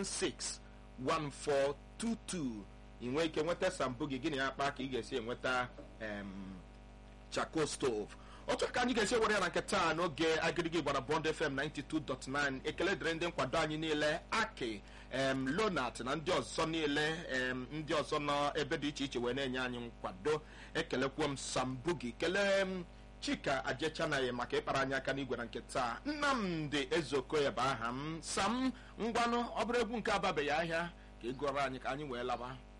07064161422 ị nwee ike nweta sambu gị gịnị akpa ka ị ga-esi enweta em, charcoal stove otu aka anyị ga-esi were ya na nke taa n'oge agịrịgị gbara bond fm 92.9 ekele dịrị ndị nkwado anyị niile aki em, lonat na ndị ọzọ niile em, ndị ọzọ nọ ebe dị iche iche wee na-enye anyị nkwado ekelekwuo m sambugi kelee m chika ajechanaghị maka ịkpara anyị aka n'igwe na nke taa nnamdị ezeokoye bụ aha m sam ngwanụ ọ bụrụ egwu nke ababeghị ahịa ka ị gụọrọ anyị ka anyị wee laba